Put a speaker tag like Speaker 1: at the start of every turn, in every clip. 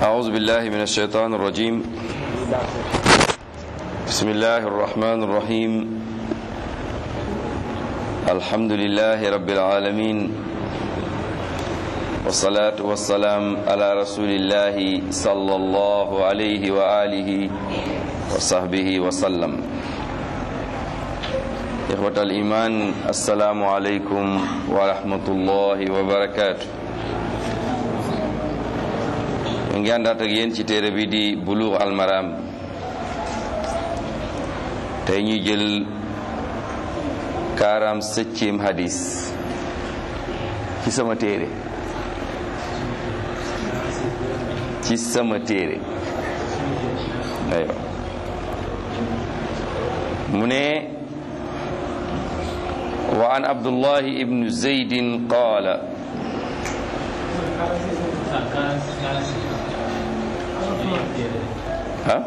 Speaker 1: أعوذ بالله من الشيطان الرجيم بسم الله الرحمن الرحيم الحمد لله رب العالمين والصلاة والسلام على رسول الله صلى الله عليه وآله وصحبه وسلم إخوة الإيمان السلام عليكم ورحمة الله وبركاته ngi àndaat ak yéen ci téere bi di Buluugh al Maram tey ñuy jël quarante-septième hadis ci sama téere ci sama téere aywa mu ne wa an Abdullahi ibnu Zaydin qaala ah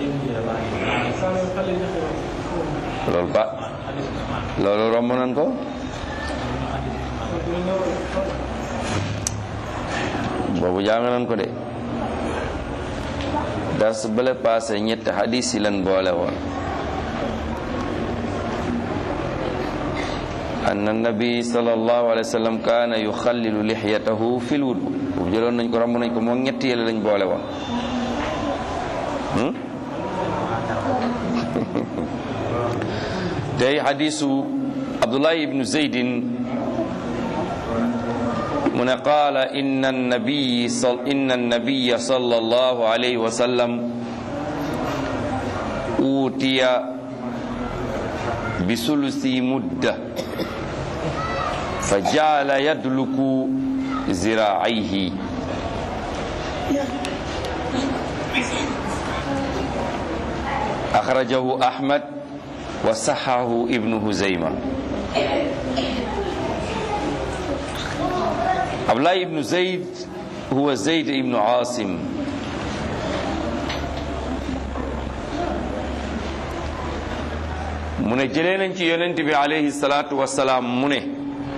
Speaker 1: loolu ba loolu romb nañ ko boobu jàng nañ ko de dars bale paase ñetti hadis yi lan boole woon anna nabi sallallahu alayhi wa sallam kaana yuxallilu lixyatahu fil wudu boobu jëloon nañ ko romb nañ ko moom ñetti yële lañ boole woon tey xadisu abdullahi ibnu zeydin mu ne qaala inna nabiy inna nabiya sallallahu alayhi wa sallam uutiya bisulusi mudda fa jaala yadluku ziraayhi axrajahu ahmad wa saxahu ibnu huzayma abdulaay ibnu zayd huwa zayd ibnu aasim mu ne jëlee nañ ci yonent bi alayhi salaatu wasalaam mu ne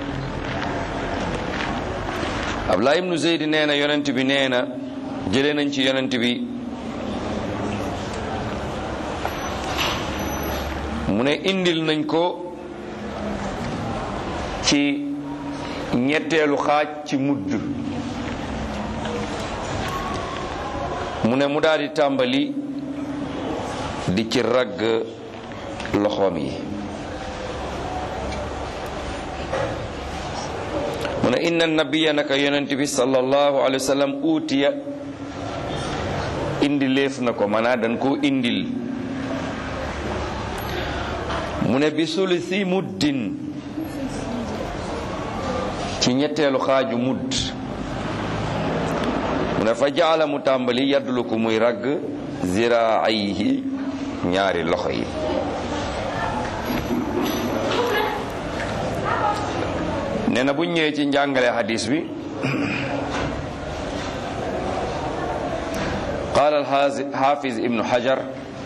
Speaker 1: abdulaay ibnu zayd nee na yonent bi nee na jëlee nañ ci yonent bi mu ne indil nañ ko ci ñetteelu xaaj ci mudd mu ne mu daal di tàmbali di ci ragg loxoom yi mu ne inna nabiya naka yonent bi sallallahu alayhi wa sallam uutiya indi léef na ko maanaam dañ koo indil mu ne bi sulusi muddin ci ñetteelu xaaju mudd mu ne fa jaala mu tàmbali yaddulu ko muy ragg ziraayhi ñaari loxo yi nee na bu ñëwee ci njàngale xadis bi qaala alxaafiz ibnu xajar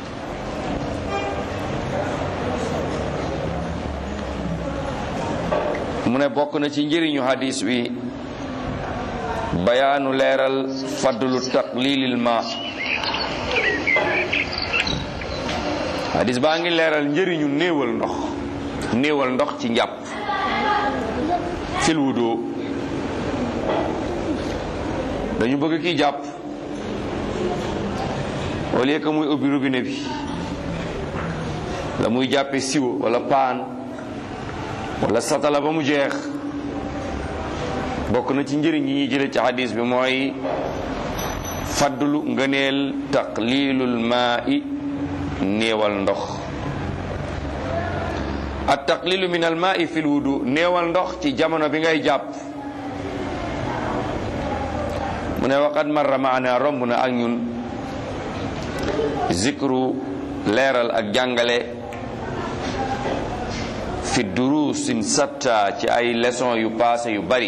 Speaker 1: mu ne bokk na ci njëriñu hadis bi bayaanu leeral fadlu taqlilil ma hadis baa ngi leeral njëriñu néewal ndox néewal ndox ci njàpp fil wudu dañu bëgg ki jàpp au lieu que muy ubbi robinet bi la muy jàppe siwo wala paan wala satala ba mu jeex bokk na ci njëriñ yi ñuy jële ci hadis bi mooy faddlu ngëneel taqlilul maa'i néewal ndox at taqlilu min al maa'i fil wudu néewal ndox ci jamono bi ngay jàpp mu ne waqad marra maana romb na ak ñun zikru leeral ak jàngale fi durusin satta ci ay leçon yu passé yu bari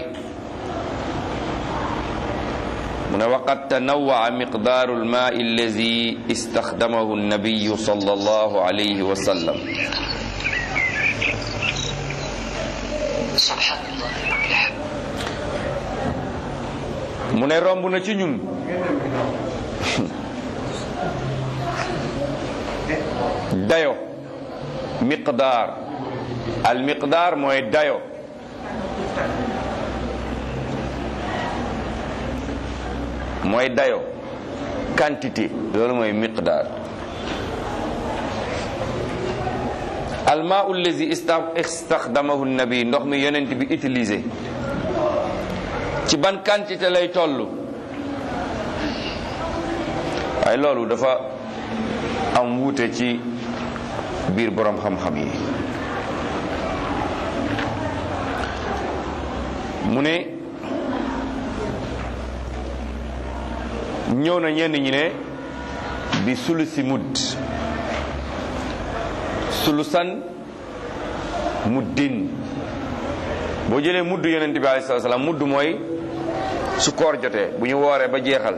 Speaker 1: mu ne waqad tanawaa miqdaaru almaai allazi istaxdamahu annabiyu sallallahu alayhi wa sallam mu ne romb na ci ñun dayo miqdaar al miqdaar mooy dayo mooy dayo quantité loolu mooy miqdaar almaa allazi istaxdamahu nabi ndox mi yonent bi utilisé ci ban quantité lay toll waaye loolu dafa am wuute ci biir boroom xam-xam yi mu ne ñëw na ñenn ñi ne bi sulusi mudd sulusan muddin boo jëlee mudd yonent bi alayhi salaam mudd mooy su koor jotee bu ñu wooree ba jeexal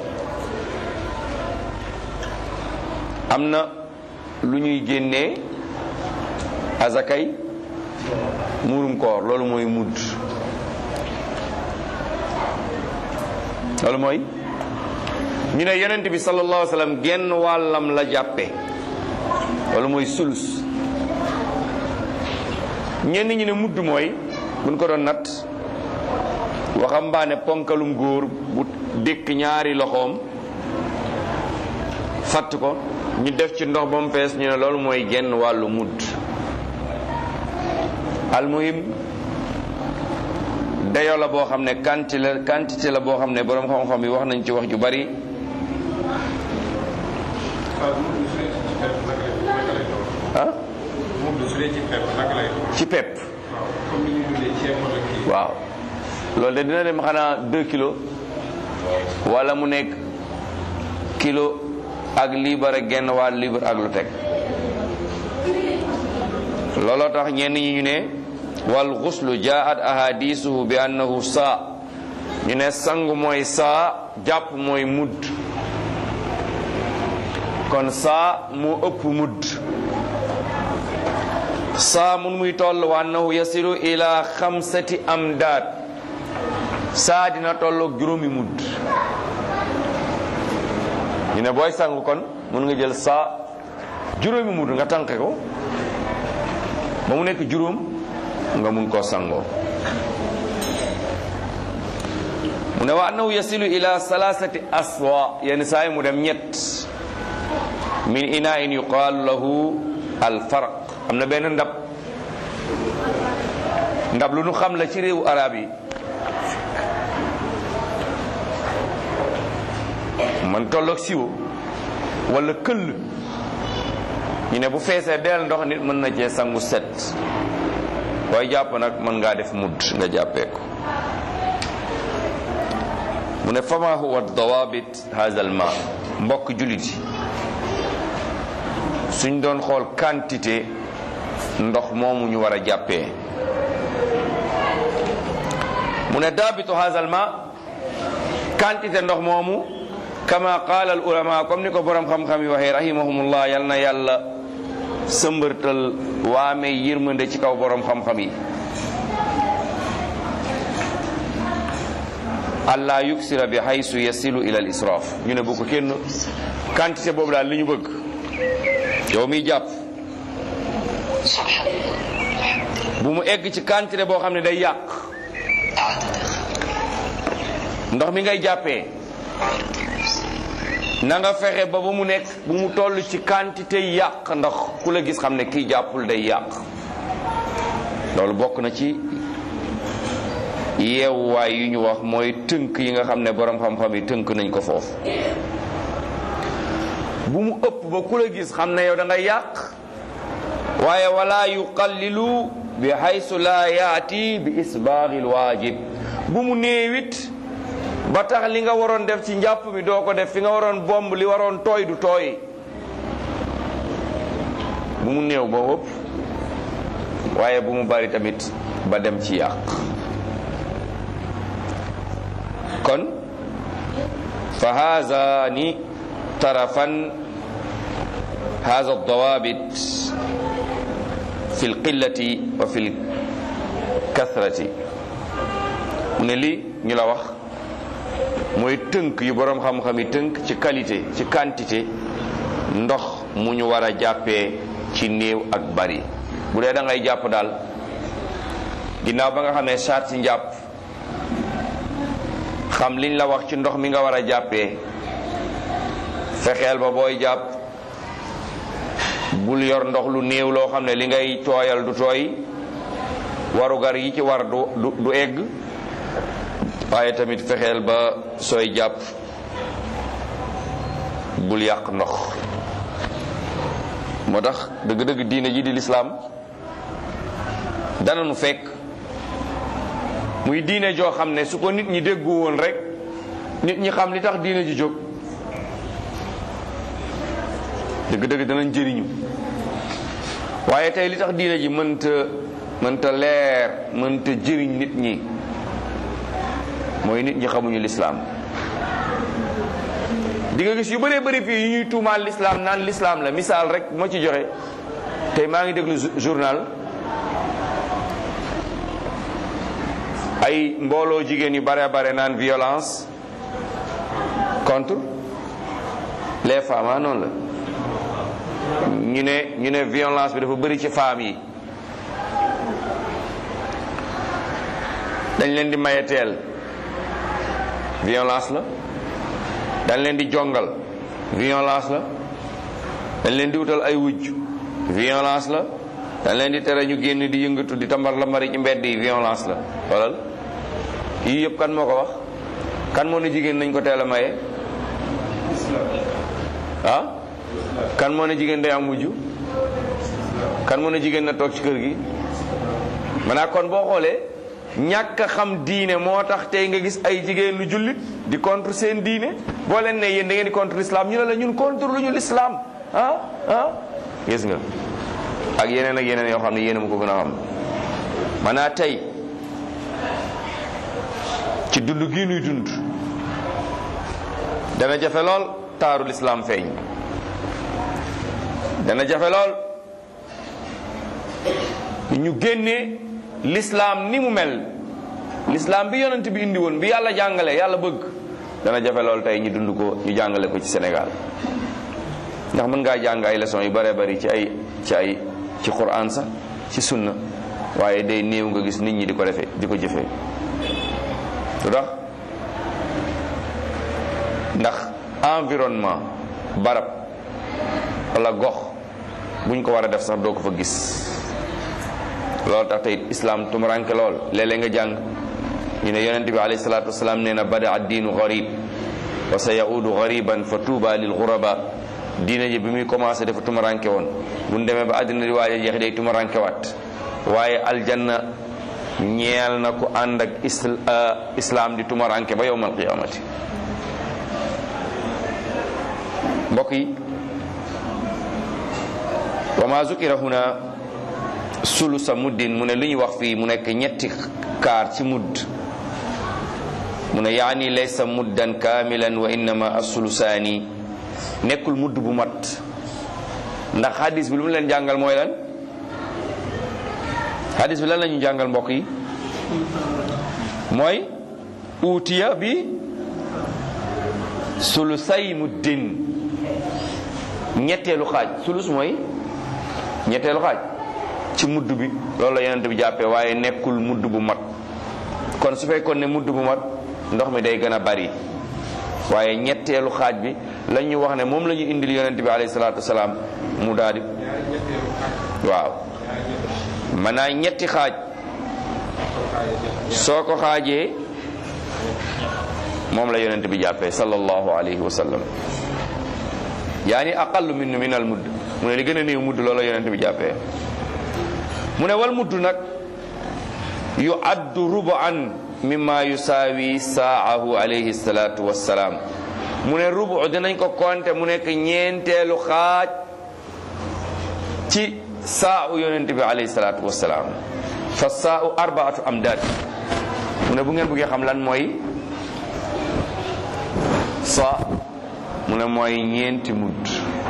Speaker 1: am na lu ñuy génnee azakay muurum koor loolu mooy mudd loolu mooy ñu ne yonent bi sallallahu alayhi wa sallam genn wàllam la jàppe loolu mooy sulus ñenn ñi ne mudd mooy buñ ko doon natt waxambaane ponkalum góor bu dékk ñaari loxoom fatt ko ñu def ci ndox ba mu fees ñu ne loolu mooy genn wàllu mudd almuhim dayo la boo xam ne quantité la quantité la boo xam ne boroom xam-xam yi wax nañ ci wax ju bari ah ci pepp waaw loolu de dina dem xanaa deux kilos wala mu nekk kilo ak liibar ak genn wàll liibar ak lu teg looloo tax ñenn ñi ñu ne wal xuslu jaat ahadisuhu bi annahu saa ñu ne sangu mooy saa jàpp mooy mudd kon saa mu ëpp mudd saa mun muy toll wa annahu yasilu ila xamsati amdaad saa dina tolloog juróomi mudd ñu ne booy sangu kon mun nga jël saa juróomi mudd nga tànqe ko ba mu nekk juróom nga mun koo sangoo mu ne wa annahu yasilu ila salasati aswa yenn saa yi mu dem ñett min ina in yuqaalu lahu alfarq am na benn ndab ndab lu nu xam la ci réewu arab yi man tolloog siwo wala këll ñu ne bu feesee deel ndox nit mën na cee sangu set booy jàpp nag mën ngaa def mudd nga jàppee ko mu ne fama huwa dawabit hadha al ma mbokk jullit yi suñ doon xool quantité ndox moomu ñu war a jàppee mu ne daabitu hadha al ma quantité ndox moomu kama qaala al ulama comme ni ko borom xam-xam yi waxee rahimahumullah yal na yàlla sëmbërtal waame yërmande ci kaw borom xam-xam yi allah yuksira bi haysu yasilu ila al israaf ñu ne bu ko kenn quantité boobu daal li ñu bëgg yow miy jàpp bu mu egg ci quantité boo xam ne day yàq ndox mi ngay jàppee na nga fexe ba ba mu nekk bu mu toll ci quantité yàq ndax ku la gis xam ne kii jàppul day yàq loolu bokk na ci yeewuwaay yu ñu wax mooy tënk yi nga xam ne borom xam-xam yi tënk nañ ko foofu bu mu ëpp ba ku la gis xam ne yow da nga yàq waaye wala yuqallilu bi haysu la yaati bi isbaaxil waajib bu mu néewit ba tax li nga waroon def ci njàpp mi doo ko def fi nga waroon bomb li waroon tooy du tooy bu mu néew ba ëpp waaye bu mu bari tamit ba dem ci yàq kon fa haazani tarafan haaza dawaabit fi lqillati wa fi lkathrati mu ne lii ñu la wax mooy tënk yu boroom xam-xam yi tënk ci qualité ci quantité ndox mu ñu war a jàppee ci néew ak bari bu dee da ngay jàpp daal ginnaaw ba nga xamee sart ci njàpp xam liñ la wax ci ndox mi nga war a jàppee fexeel ba booy jàpp bul yor ndox lu néew loo xam ne li ngay tooyal du tooy warugar yi ci war du du du egg waaye tamit fexeel ba sooy jàpp bul yàq ndox moo tax dëgg-dëgg diine ji di lislaam dana nu fekk muy diine joo xam ne su ko nit ñi déggu woon rek nit ñi xam li tax diine ji jóg dëgg-dëgg danañ jëriñu waaye tey li tax diine ji mënta mënta leer mënta jëriñ nit ñi mooy nit ñi xamuñu lislaam di nga gis yu bëree bëri fii yu ñuy tuumaal lislaam naan lislaam la misaal rek moo ci joxe tey maa ngi déglu journal ay mbooloo jigéen yu bare bare naan violence contre les femmes ah noonu la ñu ne ñu ne violence bi dafa bëri ci femmes yi dañ leen di mayeteel violence la dañ leen di jongal violence la dañ leen di wutal ay wujj violence la dañ leen di tere ñu génn di yëngatu di tambar la mari ci mbedd yi violence la xoolal yii yëpp kan moo ko wax kan moo ne jigéen nañ ko teel a maye ah kan moo ne jigéen day am wujj kan moo ne jigéen na toog ci kër gi maanaam kon boo xoolee ñàkk a xam diine moo tax tey nga gis ay jigéen lu jullit di contre seen diine boo leen ne yéen da ngeen di contre l'islam ñu ne la ñun contre lu ñu l'islam ah ah gis nga ak yeneen ak yeneen yoo xam ne yéen a ma ko gën a xam maanaam tey ci dund gii nuy dund dana jafe lool taaru l'islam feeñ dana jafe lool ñu génnee l'islam ni mu mel l'islam bi yonent bi indi woon bi yàlla jàngale yàlla bëgg dana jafe lool tey ñu dund ko ñu jàngale ko ci Sénégal ndax mën ngaa jàng ay leçons yu bare bari ci ay ci ay ci Qur'an sax ci sunna waaye day néew nga gis nit ñi di ko defee di ko jëfee lu tax ndax environnement barab wala gox buñ ko war a def sax doo ko fa gis loolu tax tey islam tumuranke lool léeg-léeg nga jàng ñu ne yonente bi alayhi salatu wasalaam nee na bada addiinu garib wa sa yaudu gariban fa tuuba lil guraba diine ji bi muy commencé dafa tumuranke woon bu ñu demee ba àddina di waaj a jeex day tumuranke waat waaye aljanna ñeel na ku ànd ak islam di tumuranke ba yowmal qiyamati mbokk yi wa ma zukira huna sulusa muddin mu ne lu ñu wax fii mu nekk ñetti kaar ci mudd mu ne yaani laysa muddan kaamilan wa innama asulusaani nekkul mudd bu mat ndax hadis bi lu mu leen jàngal mooy lan hadis bi lan la ñu jàngal mbokk yi mooy uutiya bi sulusay muddin ñetteelu xaaj sulus mooy ñetteelu xaaj ci mudd bi loolu la yonent bi jàppee waaye nekkul mudd bu mat kon su fekkoon ne mudd bu mat ndox mi day gën a bari waaye ñetteelu xaaj bi la ñu wax ne moom la ñu indil yonent bi alayhi salaatu wasalaam mu daal di waaw maanaam ñetti xaaj soo ko xaajee moom la yonent bi jàppee sallallahu alayhi wa sallam yaani aqallu min min al mudd mu ne li gën a néew mudd loolu la yonent bi jàppee mu ne wal mudd nag yu addu rubu'an mimma yusaawi saahu alayhi salatu wassalaam mu ne rubu dinañ ko konte mu nekk ñeenteelu xaaj ci saahu yonent bi alayhi salatu wassalaam fa saahu arbaatu amdaad mu ne bu ngeen bëggee xam lan mooy sa mu ne mooy ñeenti mudd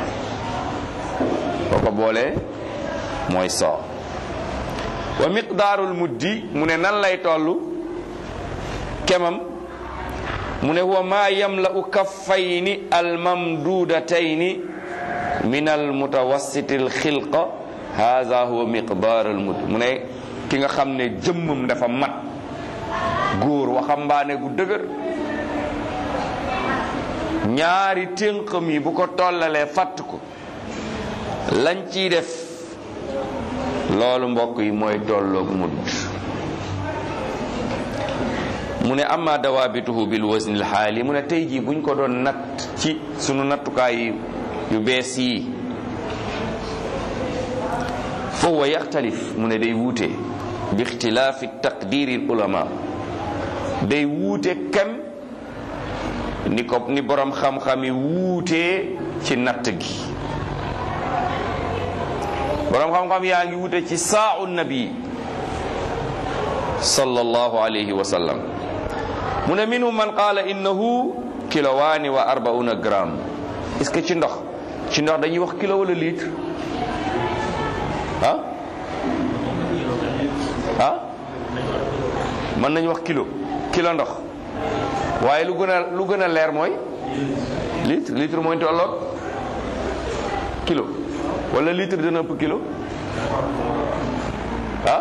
Speaker 1: boo ko boolee mooy sa wa miqdaarul muddi mu ne nan lay toll kemam mu ne huwa ma yamla'u kaffayni almamdudatayni min al mutawassiti al xilqa haza huwa miqdaar al mud mu ne ki nga xam ne jëmmam dafa mat góor waxambaane gu dëgër ñaari tënkam yi bu ko tollalee fatt ko lañ ciy def loolu mbokk yi mooy tolloog mudd mu ne amma dawaabituhu bil waznil xaali mu ne tey jii buñ ko doon natt ci sunu nattukaay yu bees yi fa huwa yaxtalif mu ne day wuute bi ixtilaafi taqdiri ulama day wuute kem ni ko ni borom xam-xam yi wuutee ci natt gi borom xam-xam yaa ngi wuute ci saa'u nabi sallallahu alayhi wa sallam mu ne minhum man qaala innahu kilowaani wa arbauna gramme est-ce que ci ndox ci ndox dañuy wax kilo wala litre ah ah mën nañu wax kilo kilo ndox waaye lu gën a lu gën a leer mooy litre litre mooy tolloog kilo wala litre dana ëpp kilo ah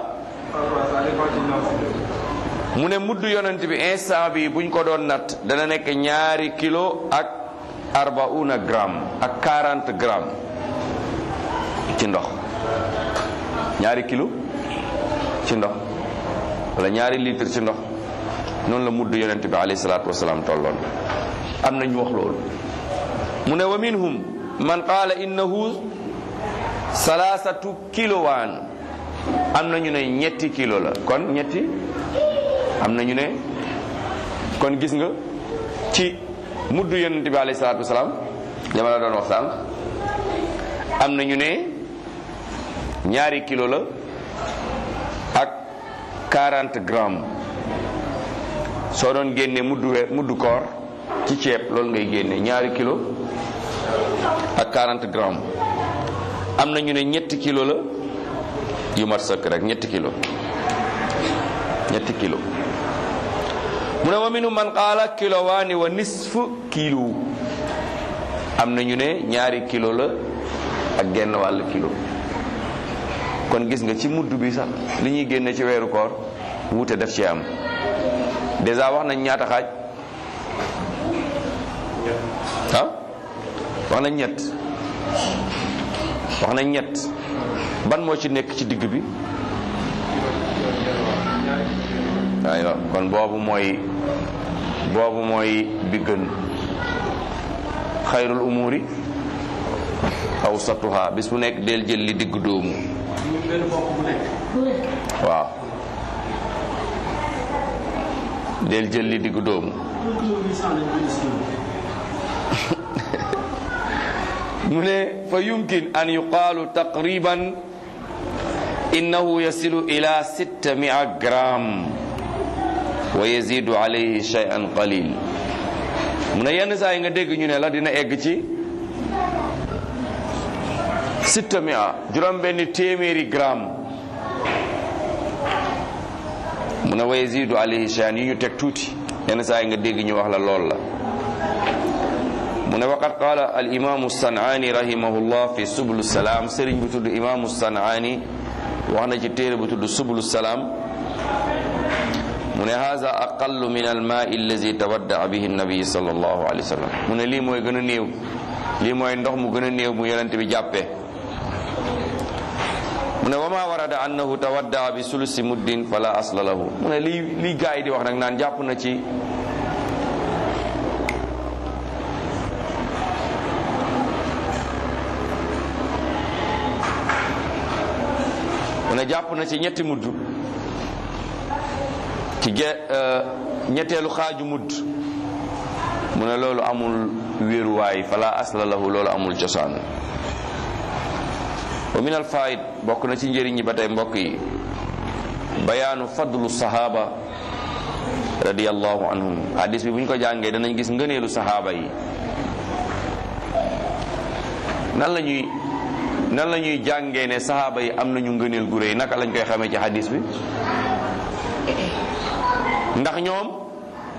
Speaker 1: mu ne mudd yonent bi instant bi buñ ko doon natt dana nekk ñaari kilo ak arbauna gramme ak 40 gramme ci ndox ñaari kilo ci ndox wala ñaari litre ci ndox noonu la mudd yonent bi alayhi salaatu wasalaam tolloon am na ñu wax loolu mu ne wa minhum man qaala innahu salaasatu kilowaan am na ñu ne ñetti kilo la kon ñetti am na ñu ne kon gis nga ci mudd yonent bi alayhi salaatu wasalaam dama la doon wax sànq am na ñu ne ñaari kilo la ak 40 grammes soo doon génne muddu we muddu koor ci ceeb loolu ngay génne ñaari kilo ak 40 grammes am na ñu ne ñetti kilo la yu mat sëkk rek ñetti kilo ñetti kilo mu ne wa minu man qaala kilowaani wa nisfu kilo am na ñu ne ñaari kilo la ak genn wàll kilo kon gis nga ci mudd bi sax li ñuy génne ci weeru koor wuute def ci am déjà wax nañ ñaata xaaj ah wax nañ ñett wax nañ ñett ban moo ci nekk ci digg bi aywa kon boobu mooy boobu mooy bi gën xayrul umuri awsatuha bis bu nekk del jël li digg doomu waaw del jël li digg doomu mu ne fa yumkin an yuqaalu taqriban innahu yasilu ila 600 gramme wa yazidu alayhi shay'an qalil mu ne yenn saa yi nga dégg ñu ne la dina egg ci 600 juróom benn téeméeri gramme mu ne wa yazidu alayhi shay'an yi ñu teg tuuti yenn saa yi nga dégg ñu wax la lool la mu ne waqad qaala al imaamu sanaani rahimahullah fi subulu salaam sëriñ bu tudd imaamu sanaani wax na ci téere bu tudd subulu salaam mu ne haza aqallu min al maa allazi tawaddaa bihi nabi sallallahu alayhi wa sallam mu ne lii mooy gën a néew lii mooy ndox mu gën a néew mu yonent bi jàppee mu ne wa ma warada annahu tawaddaa bi sulusi muddin fala asla lahu mu ne lii lii gaa yi di wax nag naan jàpp na ci mu ne jàpp na ci ñetti mudd ci ge ñetteelu xaaju mudd mu ne loolu amul wéeruwaay fala asla lahu loolu amul cosaan wa min al faid bokk na ci njëriñ ñi ba tey mbokk yi bayaanu fadlu sahaba radiyallahu anhum hadis bi bu ñu ko jàngee danañ gis ngëneelu sahaaba yi nan la ñuy nan la ñuy jàngee ne sahaaba yi am nañu ngëneel gu réy naka lañ koy xamee ci hadis bi ndax ñoom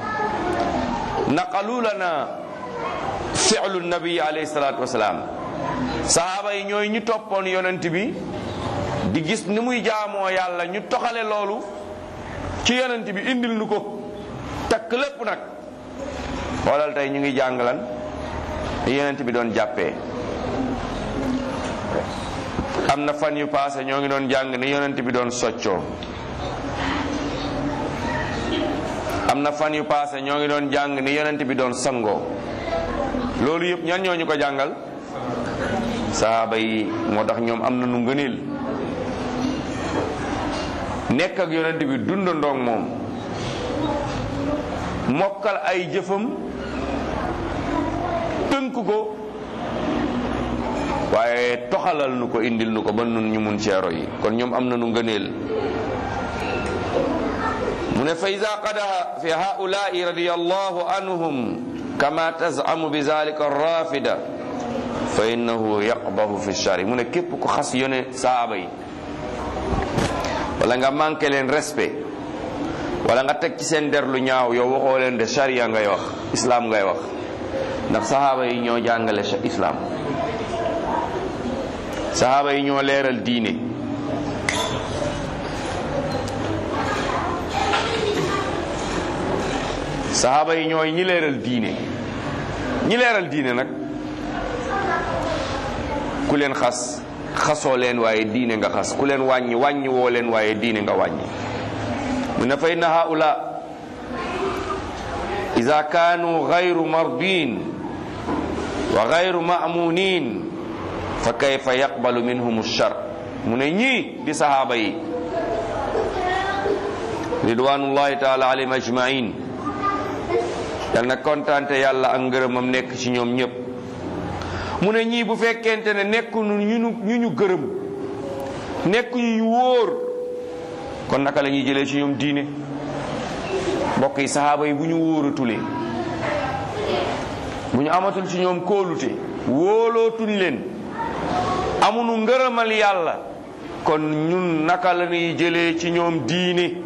Speaker 1: naqalu lana fi'lu nabi alayhi salatu wasalaam sahaaba yi ñooy ñu toppoon yonent bi di gis ni muy jaamoo yàlla ñu toxale loolu ci yonent bi indil nu ko takk lépp nag xoolal tey ñu ngi jàngalan yonent bi doon jàppee am na fan yu paase ñoo ngi doon jàng ni yonent bi doon soccoo am na fan yu paase ñoo ngi doon jàng ni yonent bi doon sangoo loolu yëpp ñan ñoo ñu ko jàngal sahaaba yi moo tax ñoom am na nu ngëneel nekk ak yonent bi dundandoog moom mokkal ay jëfam tënk ko waaye toxalal nu ko indil nu ko ba nun ñu mun ceero yi kon ñoom am na nu ngëneel mu ne fa ida qadaha fi haulaai radiyallahu anhum kama tazamu bi zalika rafida fa innahu yaqbahu fi shari mu ne képp ko xas yone saaba yi wala nga manqué leen respect wala nga teg ci seen der lu ñaaw yow waxoo leen de sharia ngay wax islam ngay wax ndax sahaaba yi ñoo jàngale islam sahaaba yi ñoo leeral diine sahaaba yi ñooy ñi leeral diine ñi leeral diine nag ku leen xas xasoo leen waaye diine nga xas ku leen wàññi wàññi woo leen waaye diine nga wàññi mu ne fa inna haula ida kaanu gayru mardin wa gayru mamunin fa kayfa yaqbalu minhum shar mu ne ñii di sahaaba yi ridwanullahi taala alayhim ajmain yal na kontaante yàlla ak ngërëmam nekk ci ñoom ñëpp mu ne ñii bu fekkente ne nekku ñu ñu ñu gërëm nekku ñu ñu wóor kon naka la ñuy jëlee ci ñoom diine mbokk yi sahaaba yi bu ñu wóoratulee bu ñu amatul ci ñoom kóolute wóolootuñ leen amunu ngërëmal yàlla kon ñun naka la ñuy jëlee ci ñoom diine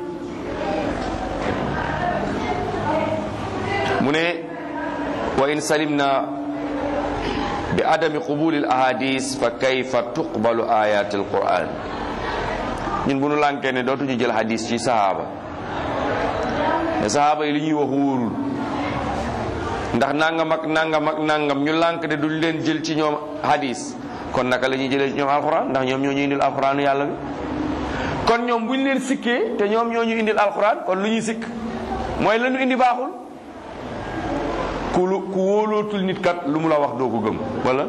Speaker 1: mu ne wa in salimna bi adami qubuli al ahadis fa kayfa tuqbalu ayat al quran ñun bu nu lànkee ne dootuñu jël hadis ci sahaaba ne sahaaba yi li ñuy wax wóorul ndax nangam ak nangam ak nangam ñu lànk ne duñ leen jël ci ñoom hadis kon naka la ñuy jëlee ci ñoom alquran ndax ñoom ñoo ñu indil alquranu yàlla bi kon ñoom buñ leen sikkee te ñoom ñoo ñu indil alquran kon lu ñuy sikk mooy la ñu indi baaxul ku ku wóolootul nit kat lu mu la wax doo ko gëm wala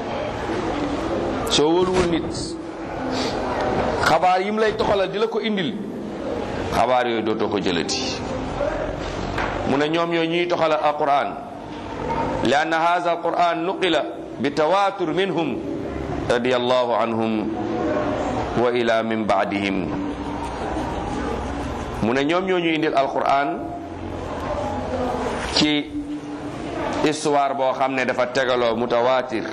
Speaker 1: soo wóoluwul nit xabaar yi mu lay toxalal di la ko indil xabaar yooyu dootoo ko jëlati mu ne ñoom yooyu ñuy toxalal alquran li anna hadha alquran nuqila bi tawatur minhum radiyallahu anhum wa ila min baadihim mu ne ñoom ñoo ñu indil alquran ci histoire boo xam ne dafa tegaloo mutawaatir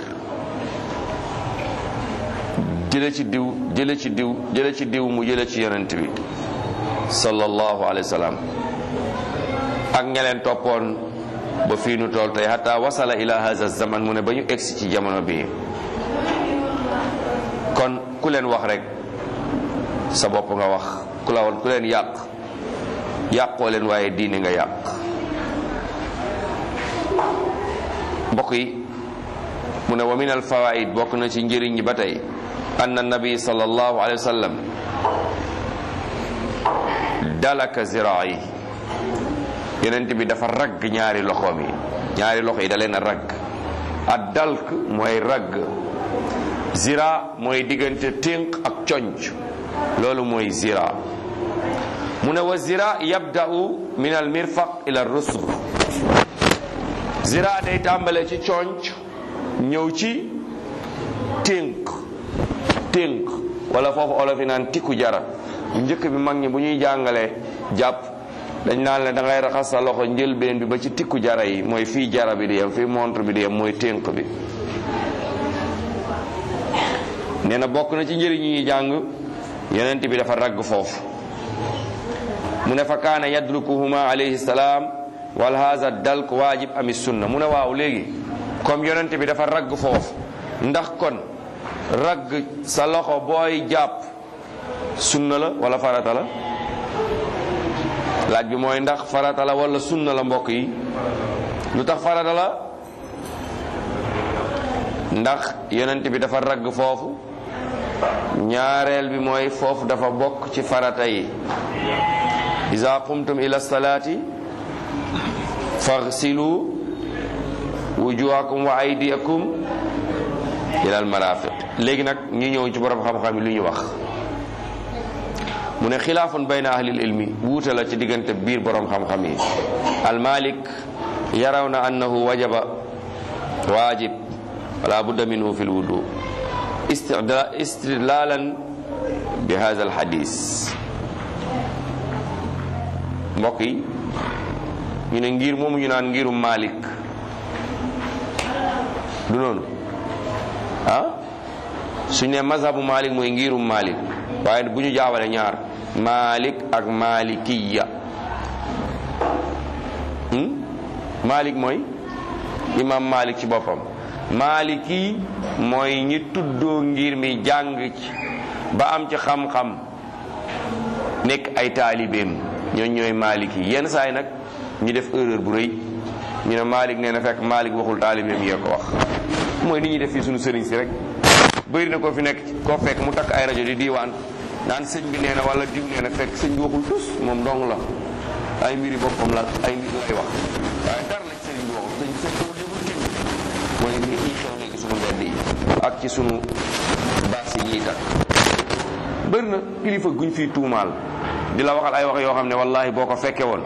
Speaker 1: jële ci diw jële ci diw jële ci diw mu jële ci yonent bi sallallahu alayhi wa sallam ak ñeleen toppoon ba fii nu tool tey hatta wasala ila hadha zaman mu ne ba ñu egsi ci jamono bi kon ku leen wax rek sa bopp nga wax ku la woon ku leen yàq yàqoo leen waaye diine nga yàq mbokk yi mu ne wa min al fawaid bokk na ci njëriñ ñi ba tey anna nabi sallallahu alayhi wa sallam dalaka ziraa yi yonent bi dafa ragg ñaari loxoom yi ñaari loxo yi da leen a ragg ad dalk mooy ragg zira mooy diggante ténq ak conc loolu mooy zira mu ne wa zira yabda'u min al mirfaq ila rusg zira day tàmbale ci conc ñëw ci ténk ténk wala foofu olof yi naan tikku jara njëkk bi mag ñi bu ñuy jàngalee jàpp dañ naan la da ngay raxas sa loxo njëlbeen bi ba ci tikku jara yi mooy fii jara bi di yem fii montre bi di yem mooy ténk bi nee na bokk na ci njëriñ yi ñuy jàng yonent bi dafa ragg foofu mu ne fa kaana yadlukuhuma alayhi salaam wal haza dalk waajib ami sunna mu ne waaw léegi comme yonent bi dafa ragg foofu ndax kon ragg sa loxo booy jàpp sunna la wala farata la laaj bi mooy ndax farata la wala sunna la mbokk yi lu tax farata la ndax yonent bi dafa ragg foofu ñaareel bi mooy foofu dafa bokk ci farata yi iza qumtum ila salaati faghsilu wujuhakum wa aydiyakum ila al marafiq léegi nag ñu ñëw ci borom xam-xam yi lu ñu wax mu ne xilaafun bayna ahlil ilmi wuute la ci diggante biir borom xam-xam yi al malik yaraw na annahu wajaba waajib wala budda minhu fi lwudu istidlalan bi hada al hadis mbokk yi ñu ne ngir moomu ñu naan ngirum malik du noonu ah suñ ne mazhabu malik mooy ngirum malik waaye bu ñu jaawale ñaar malik ak malikiya malik mooy imam malik ci boppam maliki mooy ñi tuddoo ngir mi jàng ci ba am ci xam-xam nekk ay taalibeem ñooñ ñooy maliki yenn saa yi nag ñu def erreur bu rëy ñu ne malik nee na fekk malik waxul taalibeem yee ko wax mooy nit ñi def fii suñu sëriñ si rek bëri na koo fi nekk koo fekk mu takk ay rajo di diiwaan naan sëñ bi nee na wala diw nee na fekk sëñ bi waxul tus moom dong la ay mbiri boppam la ay mbir lay wax waaye dara la sëriñ bi waxul sëñ sëñ ko dégul kenn mooy ngi ñuy xew léegi suñu mbedd yi ak ci suñu baas yi ñuy takk bëri na kilifa guñ fii tuumaal di la waxal ay wax yoo xam ne wallahi boo ko fekke woon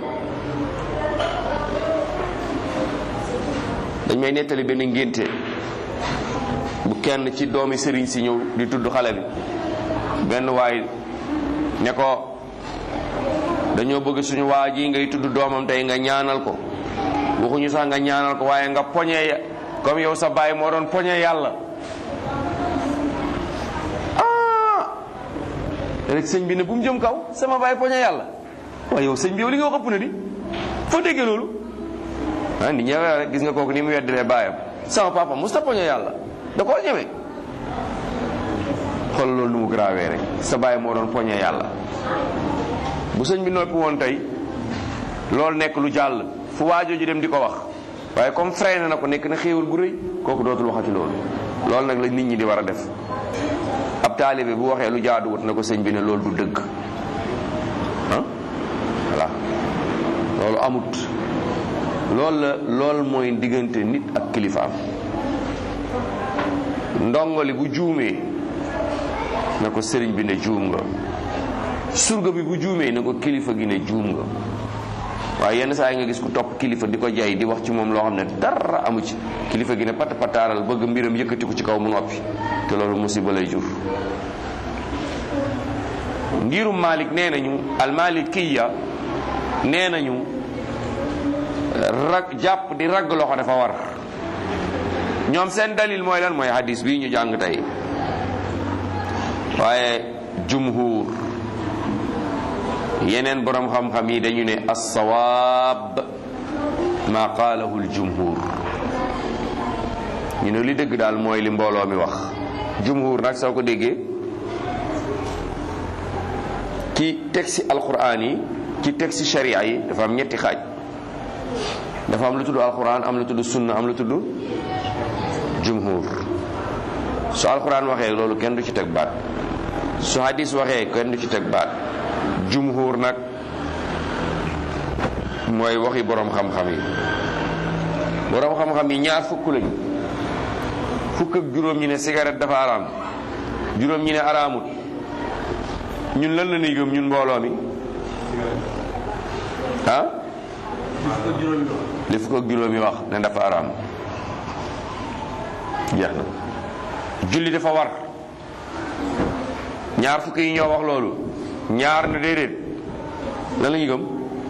Speaker 1: dañ may nettali benn ngénte bu kenn ci doomi sëriñ si ñëw di tudd xale bi benn waay ne ko dañoo bëgg suñu waa ji ngay tudd doomam tey nga ñaanal ko waxuñu sax nga ñaanal ko waaye nga poñe comme yow sa baay moo doon poñe yàlla ah rek sëñ bi ne bu mu jëm kaw sama baay poñe yàlla waaye yow sëñ bi yow li nga wax ëpp na di foo déggee loolu ah ni ñëwee rek gis nga kooku ni mu weddilee baayam sama papa musta poñe yàlla da koo ñeme xool loolu nu mu grawee rek sa baay moo doon poñe yàlla bu sëñ bi noppi woon tey loolu nekk lu jàll fu waajoo ji dem di ko wax waaye comme freiné na ko nekk na xéewal gu rëy kooku dootul waxati loolu loolu nag la nit ñi di war a def ab taalibe bu waxee lu jaaduwut na ko sëñ bi ne loolu du dëgg ah voilà loolu amut loolu la loolu mooy diggante nit ak kilifaam ndongoli bu juumee na ko sëriñ bi ne juum nga surga bi bu juumee na ko kilifa gi ne juum nga waaye yenn saa yi nga gis ku topp kilifa di ko jay di wax ci moom loo xam ne dara amu ci kilifa gi ne pat pataaral bëgg mbiram yëkkati ko ci kaw mu noppi te loolu musiba lay jur ngirum Malik nee nañu almalikiya nee nañu rag jàpp di ragg loxo dafa war ñoom seen dalil mooy lan mooy hadis bii ñu jàng tey waaye jumhur yeneen borom xam-xam yi dañu ne assawaab ma qaalahu aljumhur ñu ne li dëgg daal mooy li mbooloo mi wax jumhur nag soo ko déggee ci texte alquran yi ci texte sharia yi dafa am ñetti xaaj dafa am lu tudd alquran am lu tudd sunna am lu tudd jumhur su alquran waxee loolu kenn du ci teg baat su hadis waxee kenn du ci teg baat jumhur nag mooy waxi borom xam-xam yi borom xam-xam yi ñaar fukk lañu fukk ak juróom ñi ne cigarette dafa araam juróom ñi ne araamut ñun lan la ñuy gëm ñun mbooloo mi ah li fukk ak juróom yi wax ne dafa araam jeex na julli dafa war ñaar fukk yi ñoo wax loolu ñaar na déedéet lan la ñuy gëm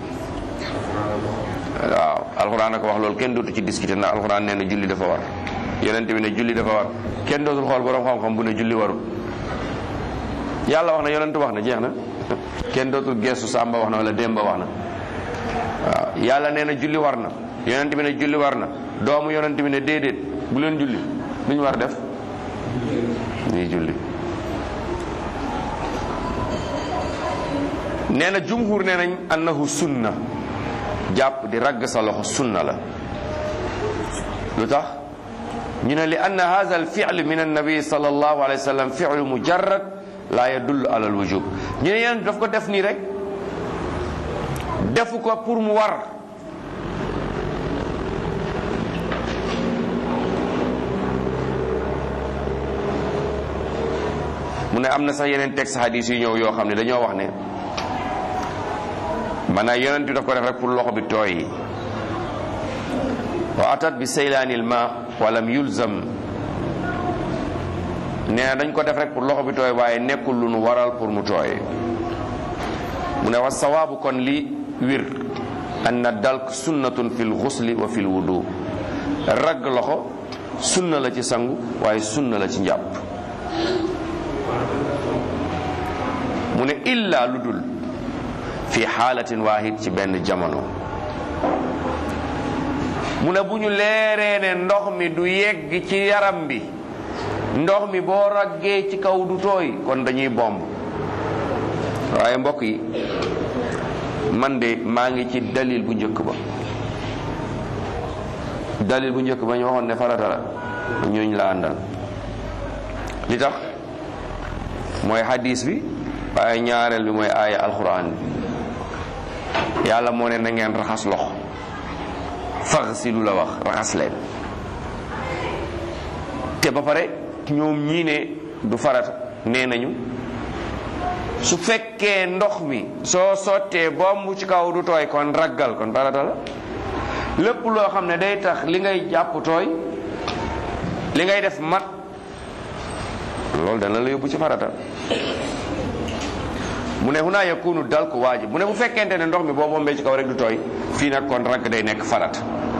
Speaker 1: waaw alxuraan a ko wax loolu kenn dootu ci discuter ndax alxuraan nee na julli dafa war yonent bi ne julli dafa war kenn dootul xool borom xam-xam bu ne julli warul yàlla wax na yonent wax na jeex na kenn dootul geesu sàmba wax na wala demba wax na waaw yàlla nee na julli war na yonent bi ne julli war na doomu yonent bi ne déedéet bu leen julli lu ñu war def ñuy julli nee na jumhur nee nañ annahu sunna jàpp di ragg sa loxo sunna la lu tax ñu ne li anna hadha al fi'l min annabi sallallahu alayhi wa sallam fi'l mujarrad la yadullu ala al wujub ñu ne yéen daf ko def nii rek defu ko pour mu war mu ne am na sax yeneen texte hadis yu ñëw yoo xam ne dañoo wax ne maanaam yonent bi daf ko def rek pour loxo bi tooy wa atat bi saylaanil ma walam yulzam nee na dañ ko def rek pour loxo bi tooy waaye nekkul lu nu waral pour mu tooy mu ne wa sawaabu kon li wir anna dalk sunnatun fil xusli wa fil wudu ragg loxo sunna la ci sangu waaye sunna la ci njàpp mu ne illa lu dul fi xaalatin waahid ci benn jamono mu ne bu ñu leeree ne ndox mi du yegg ci yaram bi ndox mi boo raggee ci kaw du tooy kon dañuy bomb waaye mbokk yi man de maa ngi ci dalil bu njëkk ba dalil bu njëkk ba ñu waxoon ne farata la ñooñ la àndal li tax mooy hadis bi waaye ñaareel bi mooy aaya alquran bi yàlla moo ne na ngeen raxas loxo faxsilu la wax raxas leen te ba pare ñoom ñii ne du farata nee nañu su fekkee ndox mi soo sottee bomb ci kaw du tooy kon raggal kon farata la lépp loo xam ne day tax li ngay jàpp tooy li ngay def mat loolu dana la yóbbu ci farata mu ne huna yakunu dal ko waajib mu ne bu fekkente ne ndox mi boo bombee ci kaw rek du tooy fii nag kon ragg day nekk farata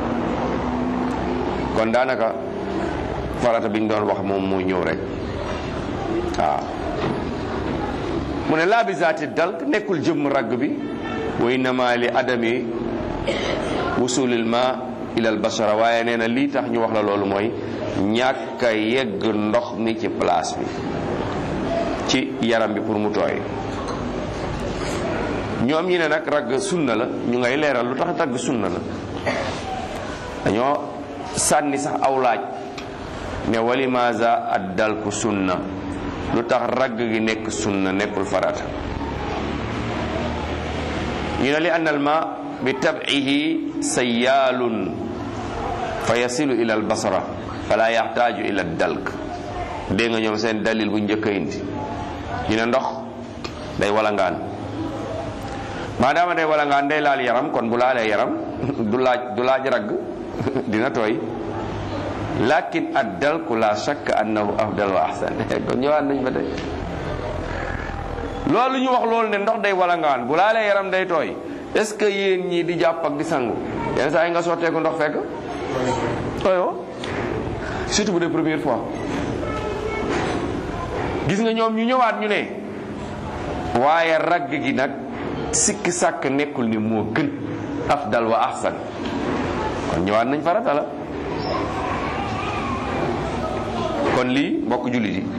Speaker 1: kon daanaka farata bi ñu doon wax moom moo ñëw rek waaw mu ne laa bi zaati dal nekkul jëmm ragg bi wa innama li adami wusulil ma ila al bashara waaye nee na lii tax ñu wax la loolu mooy ñàkk a yegg ndox mi ci place bi ci yaram bi pour mu tooy ñoom ñi ne nag ragg sunna la ñu ngay leeral lu tax ragg sunna la dañoo sànni sax aw laaj ne walimaza addal ku sunna lu tax ragg gi nekk sunna nekkul farata ñu ne li anna al ma bi tab'ihi sayyaalun fa yasilu ila al basara fala yaxtaaju ila dalk dégg nga ñoom seen dalil bu njëkk a indi ñu ne ndox day walangaan maadaama day walangaan day laal yaram kon bu laalee yaram du laaj du laaj ragg dina tooy lakin ad dalku la shakk annahu afdal wa ahsan kon ñëwaat nañ ba tey loolu ñu wax loolu ne ndox day walangaan bu laalee yaram day tooy est ce que yéen ñii di jàpp ak di sangu yenn saa yi nga sotteeku ndox fekk tooyoo surtout bu dee première fois gis nga ñoom ñu ñëwaat ñu ne waaye ragg gi nag sikki sàkk nekkul ni moo gën afdal wa ahsan kon ñëwaat nañ farata la kon lii mbokk jullit yi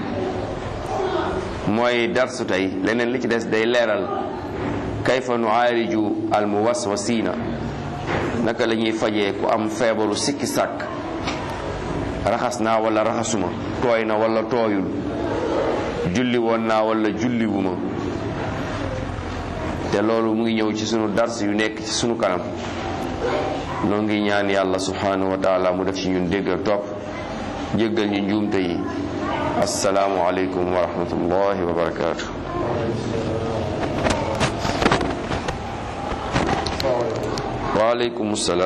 Speaker 1: mooy darsu tey leneen li ci des day leeral kayfa nuaariju al muwaswasina naka la ñuy fajee ku am feebaru sikki sàkk raxas naa wala raxasuma tooy na wala tooyul julli woon naa wala julliwuma te loolu mu ngi ñëw ci sunu dars yu nekk ci sunu kanam noo ngi ñaan yàlla subhanahu wa taala mu def ci ñun dégg ak topp jéggal ñu njuumte yi asalaamu aleykum wa rahmatullahi wa barakaatu waaleykum salaam